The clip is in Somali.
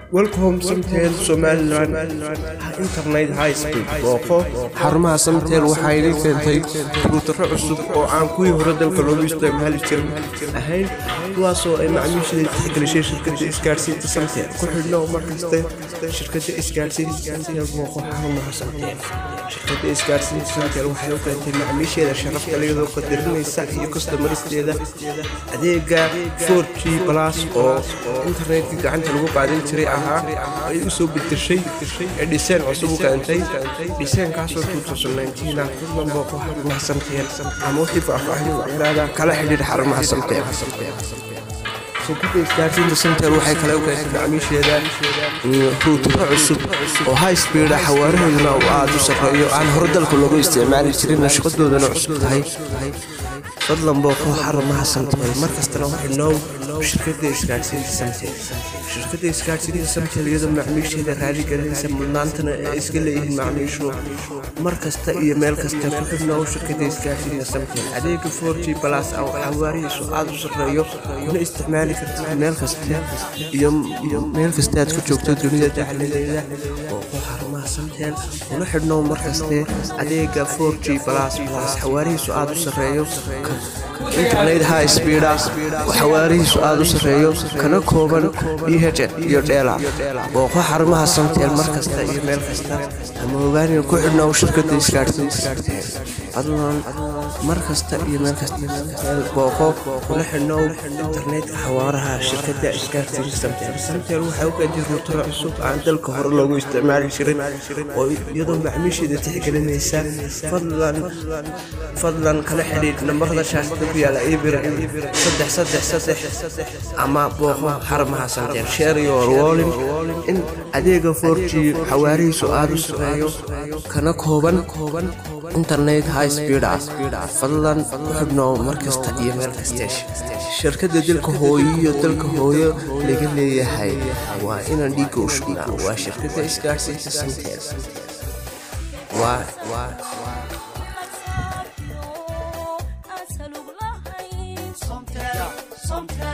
welcome samtel somalilan internet high speed booqo xarumaha samtel waxaa idin keentay ruutaro cusub oo aan kuwii hore dalka loogu isticmaali jirin ahayn kuwaasoo ay macmiishaday tixgelishay shirkada isgaadhsiinta samtel ku xidhno markaste shirkada isgaadhsiinta samtel booqo xarumaha samtel shirkada isgaadhsiinta samtel waxay u keentay macmiisheeda sharafta iyadoo qadarinaysa iyo kastamaristeeda adeega 4g plus oo internetka gacanta lagu qaadan jiray ahaa ay u soo bedeshay ee dhiseen cusub u keentay dhiseenkaasoo ah fadlan booqo xarumaha samtel ama wixii faahfaahin dheeraada kala xidhiidh xarumaha samtel shirkada isgaarsiinta samtel waxay kale u keentay macmiisheeda ruutaro cusub oo high speeda xawaarahooduna uu aada u sarreeyo aan hore dalka loogu isticmaali jirin nashqadoodana cusub tahay fadlan booqo xarumaha samtel markastana waxinoow shirkada isgaarsiinta samtel shirkada isgaarsiinta samtel iyadoo macmiisheeda raaligelinaysa mudnaantana ay iska leeyihiin macmiishu mar kasta iyo meel kasta ku xidhnoow shirkada isgaarsiinta samtel adeega 4g plus oo xawaarihiisu aada u sarreeyo kuna isticmaali kartid meel kasta iyo meel kasta aad ku joogto dunida dacaladeeda booqo xarumaha samtel kuna xidhnoow mar kaste adeega 4g plus plus xawaarihiisu aada u sarreeyo internet high speeda xawaarihiisu aada u sarreeyo kana kooban dhh iyo dheela booqo xarumaha samtel mar kasta iyo meel kasta ama ogaaniga ku xidhnoow shirkada isgaadhsiinta fadlan mar kasta iyo meel kasta booqo kula xidhnoow internetka xawaaraha shirkada isgaadhsiinta samtel samtel waxay u keentay ruutaro cusub aan dalka hore loogu isticmaali jirin oo iyadoo macmiisheeda tixgelinaysa fadlan fadlan kala xidhiidh nambarada shaashada ku yaala ibir saddex saddex saddex ama booqo xarumaha samtel share your walling in adeega 4g xawaarihiisu aada u sareeyo kana kooban internet high speed ah fadlan ku xidhnoow mar kasta iyo meel kasta shirkada dalka hooyo iyo dalka hooyo laga leeyahay waa inaan dhiigga u shugnaa waa shirkada isgaarsiinta samtel waa أسهل بلاهين